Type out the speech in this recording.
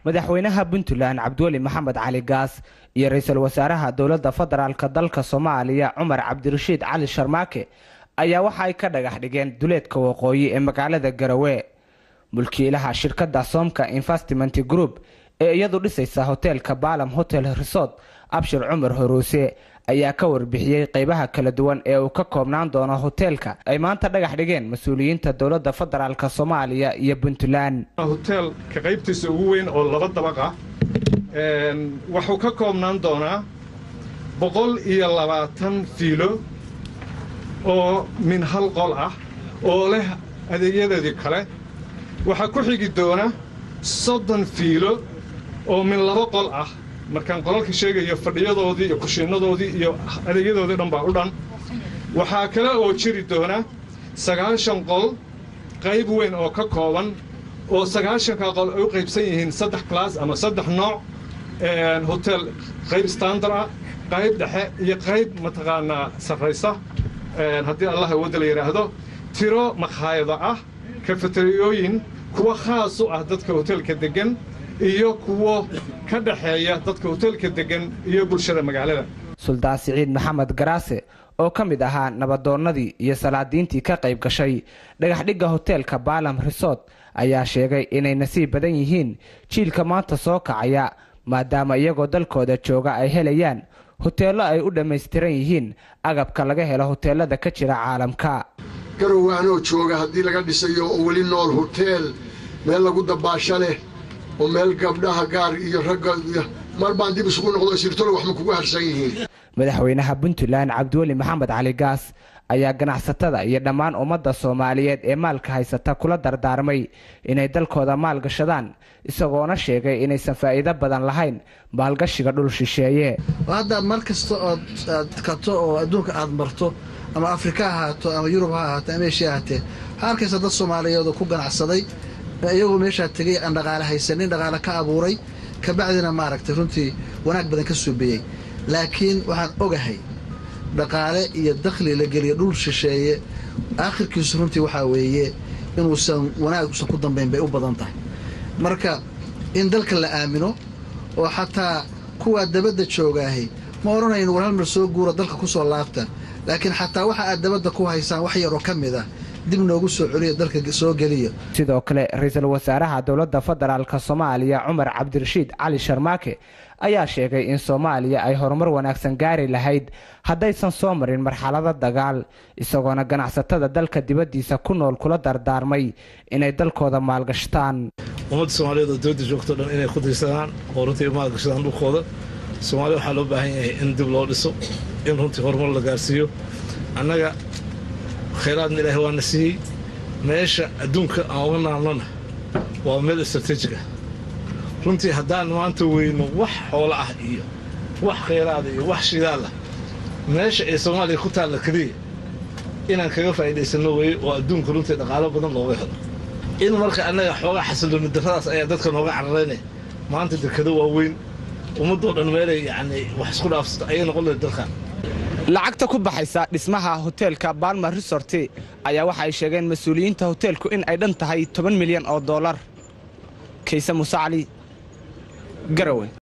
madaxweynaha puntland cabdiweli maxamed cali gaas iyo ra-iisul wasaaraha dowladda federaalk dalka soomaaliya cumar cabdirashiid cali sharmaake ayaa waxa ay ka dhagax dhigeen duleedka waqooyi ee magaalada garowe mulkiilaha shirkadda soomka investment group ee iyadu dhisaysa hoteelka baalam hotel resort abshir cumar horuuse ayaa ka warbixiyey qeybaha kala duwan ee uu ka koobnaan doono hoteelka ay maanta dhagax dhigeen mas-uuliyiinta dowladda federaalk soomaaliya iyo puntland hoteelka qaybtiisa ugu weyn oo laba dabaq ah wuxuu ka koobnaan doonaa boqol iyo labaatan fiilo oo min hal qol ah oo leh adeegyadeedii kale waxaa ku xigi doona soddon fiilo oo min laba qol ah markaan qolalka sheegayo fadhiyadoodii iyo kushiinnadoodii iyo adeegyadoodii dhan baa u dhan waxaa kale oo jiri doona sagaashan qol qayb weyn oo ka kooban oo sagaashanka qol ay u qaybsan yihiin saddex class ama saddex nooc hotel qayb standar ah qayb dhexe iyo qayb mataqaanaa sarraysa haddii allah awoodda la yidhaahdo tiro makhaayado ah kafatariyooyin kuwa khaas u ah dadka hoteelka deggan iyo kuwo ka dhexeeya dadka hoteelka deggan iyo bulshada magaalada suldaan siciid maxamed garaase oo ka mid ahaa nabadoonnadii iyo salaadiintii ka qayb gashay dhagaxdhigga hoteelka baalam resort ayaa sheegay inay nasiib badan yihiin jiilka maanta soo kacaya maadaama iyagoo dalkooda jooga ay helayaan hoteello ay u dhammaystiran yihiin agabka laga helo hoteellada ka jira caalamka garowe anoo jooga haddii laga dhisayo oo weli nool hoteel meel lagu dabaasho leh oo meel gabdhaha gaar iyo ragga mar baan dib isugu noqdo sirtolo wax ma kugu harsan yihiin madaxweynaha puntland cabdiweli maxamed cali gaas ayaa ganacsatada iyo dhammaan ummadda soomaaliyeed ee maalka haysata kula dardaarmay inay dalkooda maal gashadaan isagoona sheegay inaysan faa'iido badan lahayn maalgashiga dhul shisheeye hadda mar kasta ood aad kato oo adduunka aad marto ama afrika ha ahaato ama yurub ha ahaato ama eshiya ahaatee waxaa arkaysa dad soomaaliyeed oo ku ganacsaday iyagoo meeshaa tegay aan dhaqaale haysanin dhaqaale ka abuuray kabacdina maaragtay runtii wanaag badan ka suubiyey laakiin waxaan ogahay dhaqaale iyo dakhli la geliya dhul shisheeye aakhirkiisu runtii waxaa weeye inuusan wanaag usan ku dambayn bay u badan tahay marka in dalka la aamino oo xataa kuwaa dabadda joogaahay ma odhanayn war hal mar soo guura dalka ku soo laabta laakiin xataa waxa aad dabadda ku haysaan wax yaroo ka mid ah dib noogu soo celiyo dalka soo geliya sidoo kale ra-iisul wasaaraha dowladda federaalk soomaaliya cumar cabdirashiid cali sharmaake ayaa sheegay in soomaaliya ay horumar wanaagsan gaari lahayd haddaysan soo marin marxalado dagaal isagoona ganacsatada dalka dibaddiisa ku nool kula dardaarmay inay dalkooda maalgashtaan ummadda soomaaliyeed oo dibadda joogto dhan inay ku dirsadaan oo runtii maalgashadaan dhulkooda soomaaliya waxaa loo baahan yahay in dib loo dhiso in runtii horumar la gaarsiiyo annaga khayraadna ilaahay waana siiyey meesha adduunka aan uga naalnona waa meel istrateejig ah runtii haddaan maanta weyno wax xoolo ah iyo wax khayraada iyo wax shidaal ah meesha ay soomaaliya ku taalla keliya inaan kaga faa'iidaysanno weeye oo adduunka runtii dhaqaalo badan looga helo in marka annaga xoogaa xasillooni darradaas ayaa dadka nooga cararaynaya maanta dekado waaweyn ummaddoo dhan meelay yacnii wax isku dhaafsato ayay noqon lahayd dalkan lacagta ku baxaysa dhismaha hoteelka balma resort ayaa waxa ay sheegeen mas-uuliyiinta hoteelku in ay dhan tahay toban milyan oo dollar kayse muuse cali garowe